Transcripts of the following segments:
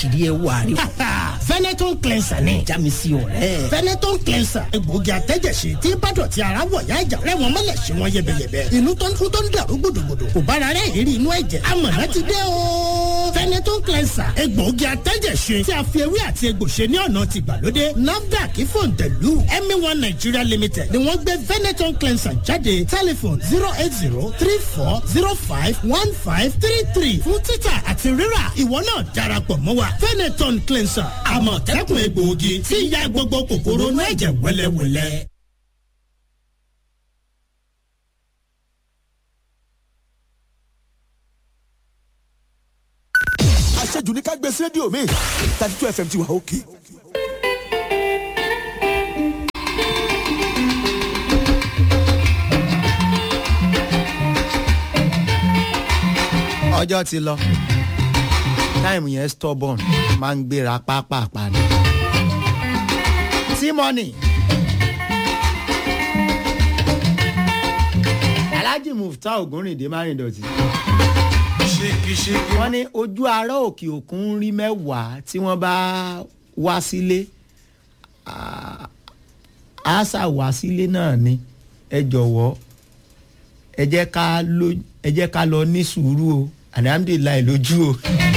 kìdí ẹ wà rí. Veneton cleanser ni. jámísì ọ̀rẹ́. Veneton cleanser egbòogi àtẹ́jẹsí tí bàdàn ti ara wọ̀ yá ìjà rẹ̀ wọ́n mọ̀lẹ̀ sí wọn yẹbẹyẹbẹ. inú tó ń tún tó ń dàrú gbòdògbòdò kò bára rẹ̀ ìrírí inú ẹ̀jẹ̀. amọ̀nà ti dé o. Veneton cleanser egbòogi àtẹ́jẹsí tí a fi ewé àti egbò ṣe ní ọ̀nà ti gbàlódé. NAFDAC fòǹtẹ̀lù MA1 Nigeria Limited ni wọ́n gbé Veneton cleanser jáde tẹlifon zero eight zero three four zero five one five three three fún títà àti rírà ìwọ náà darapọ̀ mọ́ wa Veneton cleanser àmọ̀tẹ́kùn egbòogi tí ń ya gbogbo kòkòrò inú ẹ̀jẹ̀ wẹ́lẹ́wẹ́lẹ́. àṣejù ní ká gbé sí rédíò mi thirty two fm ti wà òkè. ọjọ́ ti lọ táìmù yẹn stubborn máa ń gbéra pápápá ni. tímọ́nì alhaji mufta ogunrinde márìndọ̀tì wọ́n ní ojú ará òkè òkun rí mẹ́wàá tí wọ́n bá wá sílé àṣà wá sílé náà ni ẹ jọ̀wọ́ ẹ jẹ́ ká lọ ẹ jẹ́ ká lọ ní sùúrù o alihamudulilayi lójú o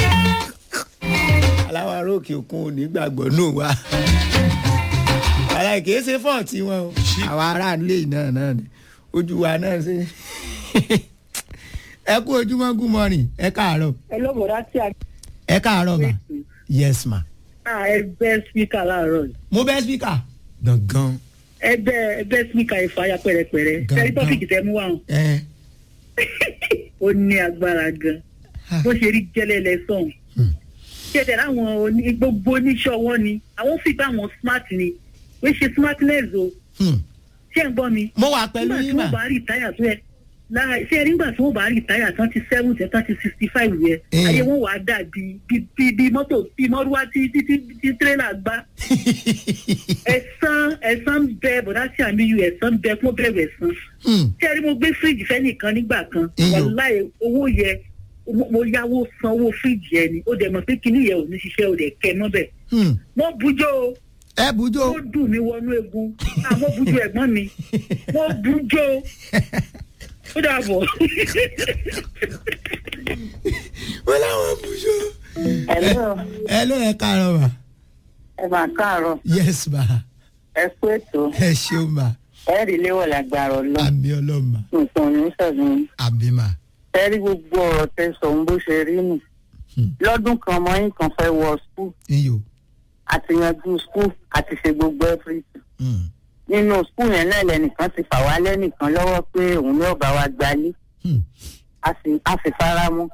aláwọ̀ ará òkè òkun ò ní gbàgbọ́ náà wá àlàyé kìí ṣe fọ́ọ̀tì wọn o àwọn aráàlú náà náà ni ojú wa náà ṣe ẹ kú ojúmọ́ good morning ẹ káàárọ̀ ẹ ló bọ̀dá tí a. ẹ káàárọ̀ ma yes ma. ẹgbẹ́ spíkà láàárọ̀ yìí. mo bẹ́ speaker gangan. ẹgbẹ́ ẹgbẹ́ spíkà ìfàyà pẹ̀rẹ̀pẹ̀rẹ̀ Gan- tẹ́lí gan. tọ́fíìkì tẹ́ mú wá hàn. ẹ ó ní agbára gan bó ṣe rí jẹ́lẹ̀ lẹ́sàn. ṣẹ̀dẹ̀ láwọn oní- gbogbo oníṣẹ́ ọwọ́ ni àwọn fi bá àwọn smart ni wọ́n ṣe smartness o hmm. ṣé ń gbọ́ mi. mo wà pẹ̀lú nígbà tí yín mà. wọ́n bá rí táyà tó yẹ lára ṣé ẹ nígbà tí wọ́n bá rí táyà tán ti seven tẹ tán ti sixty five yẹ Eh. ayé wọn wàá dà bí bí bí mọ́tò bí mọ́rúwá tí tí tí tí tírélà gbá ẹ̀sán ẹ̀sán ń bẹ bọ̀dá sí àmì yù ẹ̀sán ń bẹ fún bẹ̀rù ẹ̀sán Hmm. ṣé ẹ rí mo gbé fíríjì fẹ́ nìkan nígbà kan Iyọ̀. wàláyé owó yẹ mo- mo yáwó san owó fíríjì yẹn ni ó dẹ̀ mọ̀ pé kinní yẹn ò ní ṣiṣẹ́ ò dẹ̀ kẹ́ mọ́bẹ̀ Hmm. wọ́n bujọ́ o ẹ bùjọ. ó dùn mí wọnú egun àwọn bujú ẹ̀gbọ́n mi wọ́n bujó ó dàbọ̀. wọ́n láwọn bùjọ. Hello, ẹ ló ẹ káàárọ̀ ma. ẹ máa káàárọ̀, yes ma ẹ kú ètò, ẹ ṣeun ma ẹ rí léwọ̀ lágbára ọlọ́, àmì ọlọ́run ma nǹkan ní sọ̀dún. àmì ma. Ẹ rí gbogbo ọ̀rọ̀ tẹ sọ̀hún bó ṣe rí nù. Hmm. Lọ́dún kan ọmọ yín kan fẹ́ wọ skul, iyò. àti yanjú skul, àti ṣe gbogbo everything. Hmm. Nínú skul yẹn náà lẹ́nìkan ti fà wá lẹ́nìkan lọ́wọ́ pé òun ní ọ̀bá wa gbalé, Hmm. a sì a sì fara mọ́.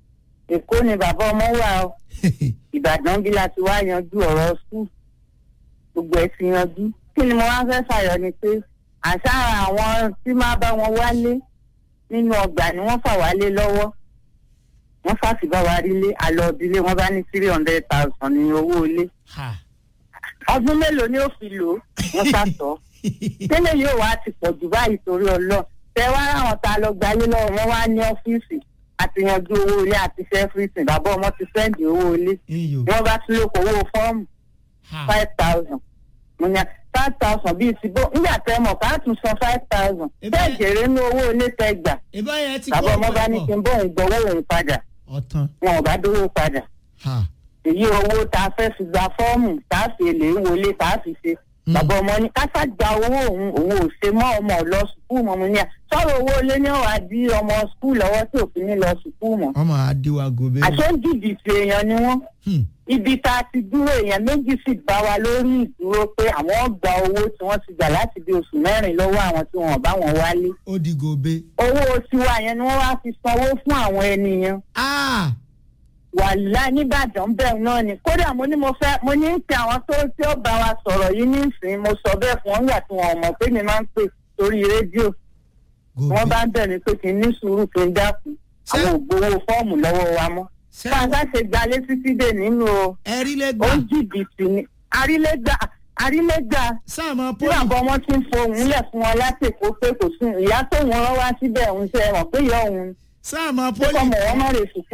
Èkó ni bàbá ọmọ wà o, Ìbàdàn bí la ti wá yanjú ọ̀rọ̀ skul. Gbogbo ẹ̀ ti yanjú. Kí ni mo wá fẹ́ fàyọ ni pé àṣà àwọn tí máa bá wọn wálé nínú ọgbà ni wọ́n fà wálé lọ́wọ́ wọ́n fàṣì bá wa rí lé àlọ́ ìdílé wọn bá ní three hundred thousand ní owó ilé ha. ọdún mélòó ni ó fi lò ó wọ́n sàtọ́ tẹ́lẹ̀ yóò wá ti pọ̀ jù báyìí torí ọlọ́ tẹ wá ráwọn tá a lọ gbalé lọ́wọ́ wọn wá ní ọ́fíìsì àti yanjú owó ilé àti sẹ́fíìsì bàbá ọmọ ti sẹ́ǹdì owó ilé iyò. wọ́n bá tún lóko owó fọ́ọ̀mù ha. five thousand mo ní five thousand bíi ti bó nígbà tẹ mọ̀ ká tún san five thousand Ebe- bẹ́ẹ̀ jèrè ní owó ilé tẹ gbà ìbá yẹn ti bàbá ọmọ bá ní kí n bóun gbowó òun padà ọ̀tàn. wọn ò bá dówó padà ha. èyí owó tá a fẹ́ fi gba fọ́ọ̀mù tá a fi èlé wọlé tá a fi ṣe Mm. bàbá ọmọ ní kásá gba owó òun òun ò ṣe mọ́ ọmọ lọ sùkúù mọ́ mo ní à sọ̀rọ̀ owó ilé ní ọ̀wá di ọmọ sùkúù lọ́wọ́ tí òfin ní lọ sùkúù mọ́ ọmọ adiwago bẹ́ẹ̀. àṣẹ ń jìbìtì èèyàn ni wọ́n Hmm. ibi tá a ti dúró èèyàn méjì sì bá wa lórí ìdúró pé àwọn gba owó tí wọ́n ti gbà láti bí oṣù mẹ́rin lọ́wọ́ àwọn tí wọ́n bá wọn wálé ó di gobe. owó tiwa yẹn ni wọ́n wá fi sanwó fún àwọn ènìyàn ah wàhálà nìbàdàn bẹ́ẹ̀ náà ni kódà mo ní mo fẹ́ mo ní ń pe àwọn tó tí ó bá wa sọ̀rọ̀ yìí nísìnyí mo sọ bẹ́ẹ̀ fún wọn nígbà tí wọn ò mọ̀ pé mi máa ń pè sórí rédíò gobe. wọ́n bá ń bẹ̀ mí pé kí n ní sùúrù kí n dákun Ṣé- àwọn ò gbowó fọ́ọ̀mù lọ́wọ́ wa mọ́ ṣé bá a bá ṣe gbalé títí dé nínú o ẹ̀rí lè ó gbà. ń jìbìtì ni àrílégbà àrílégbà sáàmù tí pọ́lì. bàbá ọmọ ti ń fohùn lẹ̀ fún wọn láti èkó pé kò sí ìyá tóun rán wá síbẹ̀ òun ṣe mọ̀ pé ìyá òun sáàmù pé pọ́lì. kọ́mọ wọn má lè sùkúrù ni.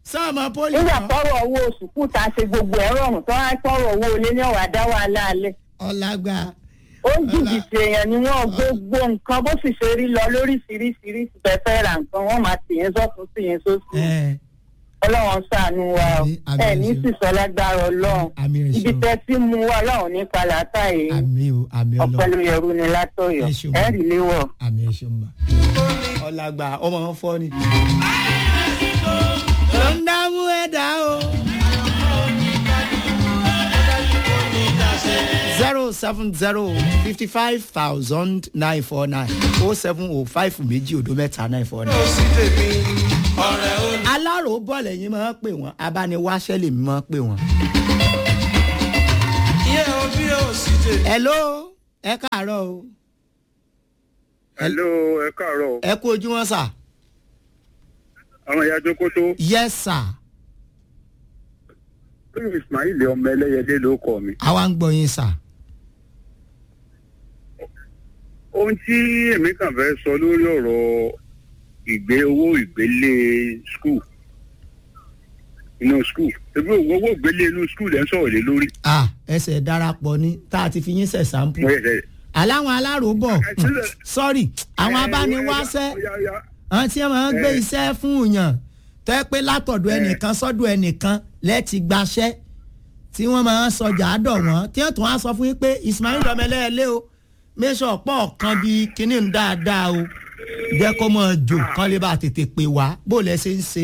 sọ́ọ̀mọ pólì nígbà kan tọrọ owó oṣù kù tá a ṣe gbogbo ẹ rọrùn tó wá tọrọ owó ilé ní ọwà dá wàhálà alẹ ọ̀làgbà ó ń jìbìtì èèyàn ni wọn gbogbo nǹkan bó sì ṣe rí lọ lóríṣiríṣiríṣi fẹfẹ ra nǹkan wọn máa tì yẹn sọkún sí yẹn sósì ẹ̀ ọlọ́run ṣàánú wa o Àmín, àmín ẹ ní ẹ̀ṣọ́. sísọ lágbára ọlọ́run àmì ibi ẹ̀ṣọ́ tẹ tí mu wa ọlọ́run ní palata yìí àmì o àmì ọlọ́run ọpẹlúyẹrú ni látọ̀yọ́ Ẹ̀ṣọ́. ẹ rí léwọ. àmì ẹ̀ṣọ́ mbà. ọ̀làgbà ọmọ wọn fọ́ ni. ló ń dámú ẹ̀dá o. zero seven zero fifty five thousand nine four nine oh seven oh five méjì odò mẹ́ta nine four nine. alárò bọ́ọ̀lù ẹ̀yin máa ń pè wọ́n abániwáṣẹ́ lèmi máa ń pè wọ́n. hello ẹ káàárọ̀ o hello ẹ káàárọ̀ ẹ kú ojú wọn sà. àwọn ìyá jókòtò yes sir tóyún ismail ọmọ ẹlẹyẹdẹ ló kọ mi. àwa ń gbọ́ yín sà. ohun tí èmi kàn fẹ́ sọ lórí ọ̀rọ̀ ìgbé owó ìgbélé skul inú skul ebi owó ìgbélé inú skul ẹ̀ ń sọ̀rọ̀ lé lórí. ah ẹsẹ̀ darapọ̀ ni tá a ti fi yín sẹ̀ sáńpù. mo yẹ sẹ. aláwọn aláròbọ̀ Ẹ sílẹ̀. sọ́rí àwọn abániwáṣẹ́ àwọn tí wọ́n gbé Ẹ. iṣẹ́ fún yàn tẹ́ pé látọ̀dọ̀ Ẹ. ẹnìkan sọ́dọ̀ ẹnìkan lẹ́ẹ̀tì gbaṣẹ́ tí wọ́n máa ń sọjà àdọ̀ wọ́n tí wọ́n tún wá sọ fún yín pé ismail ọmọlẹ́ẹ̀lẹ́ o mẹ́sàn pọ̀ kan bíi kínní ń dáadáa o jẹ́ kó mọ̀ jò kán lè bá tètè pè wá bó lẹ ṣe ń ṣe.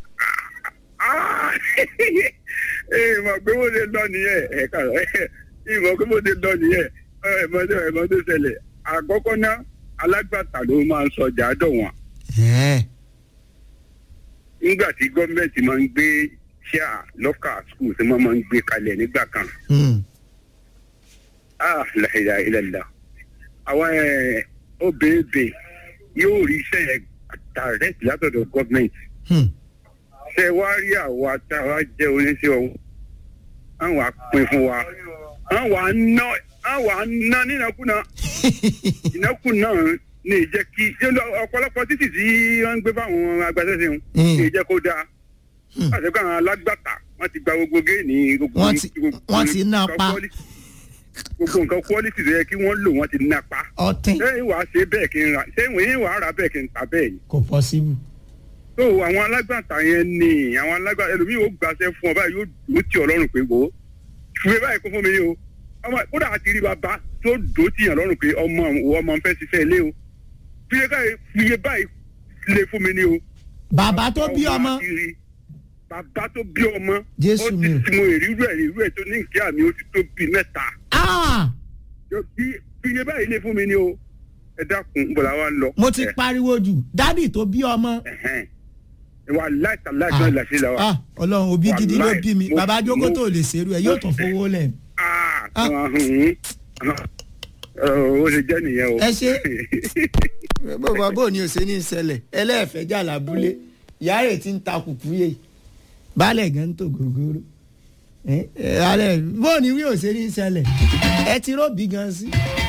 ee mọ̀ pé mo lè lọ nìyẹn ẹ káàárọ̀ ẹ mọ̀ pé mo lè lọ nìyẹn ẹ mọ̀ tó ẹ mọ̀ tó ṣẹlẹ̀ àkọ́kọ́ náà alágbàtà ló máa ń sọjà àdọ̀ wọn. Ẹ̀ẹ́. nígbà tí gọ́ọ̀mẹ̀ntì máa ń gbé ṣíà lọ́kà skul tí wọ́n máa ń gbé kalẹ̀ nígbà kan. Hmm. ah làhìlà ìlàlà àwọn ẹ̀, obìnrin yóò rí iṣẹ́ yẹn direct látọ̀dọ̀ gọ́ọ̀mẹ̀ntì. Hmm. ṣé wá rí àwa tá a wá jẹ́ oníṣẹ́ ọ̀hún àwọn àpín fún wa àwọn àná àwọn àná nínàkúnà ìnákúnà ní ìjẹ́ kí ọ̀pọ̀lọpọ̀ títì tí wọ́n ń gbé fáwọn agbáṣẹ́ṣe wọn Mm. ní ìjẹ́ kó dáa Hmm. àti pé àwọn alágbàtà wọ́n ti gba gbogbo géènì gbogbo Wọ́n ti- gbogbo wọ́n ti ná nǹkan pa. quality- gbogbo nǹkan quality tó yẹ kí wọ́n lò wọ́n ti ná pa ọtí ṣé ìwà ṣe bẹ́ẹ̀ kí n ra ṣé ìwà rà bẹ́ẹ̀ kí n ta bẹ́ẹ̀ ni kò pọ́síbù. tó àwọn alágbàtà yẹn ni àwọn alágbàtà ẹlòmíì yóò gbàṣẹ fún ọ báyìí yóò dúró tì ọ lọ́rùn pé wò ó fúwe báyìí kó fún mi ní o ọmọ kódà àti rí bàbá tó dúró tì yàn lọ́rùn pé ọmọ òwò ọmọ ń fẹ́ ṣiṣẹ́ ilé o fúye báyìí fúye báyìí lè fún mi ní o. bàbá tó bí Ọmọ ọmọ àti rí. bàbá tó bí ọmọ Jésù ó ti mi o. ti mo ìrírú ẹ̀ ìrírú ẹ̀ tó ní ìkíyà mi ó ti tó bíi mẹ́ta Ah! Yóò bí- fúye báyìí lè fún mi ní o ẹ dákun bọ̀dá wa ń lọ. mo ti Ẹ, pariwo jù dádì tó bí ọmọ. ẹ̀hẹ́n. ìwà láìsàláìsàn ìlàṣẹ làwà. Ah, ọlọ́run òbí gidi ló Wàláì, bí mi mo- bàbá jókòó mo- tó lè ṣerú ẹ yóò tún fowó lẹ̀. Ah, Ah. ahun. ó ṣe jẹ́ nìyẹn o. ẹ ṣe bàbá bò ní òsè ní ìṣẹ̀lẹ̀ ẹlẹ́ẹ̀fẹ́jà làbúlé ìyá rẹ̀ ti ń ta kùkú yé baálẹ̀ gan ń tò gògóró ẹ ẹ alẹ́ bò ní wí òsè ní ìṣẹ̀lẹ̀ ẹ ti róbì gan sí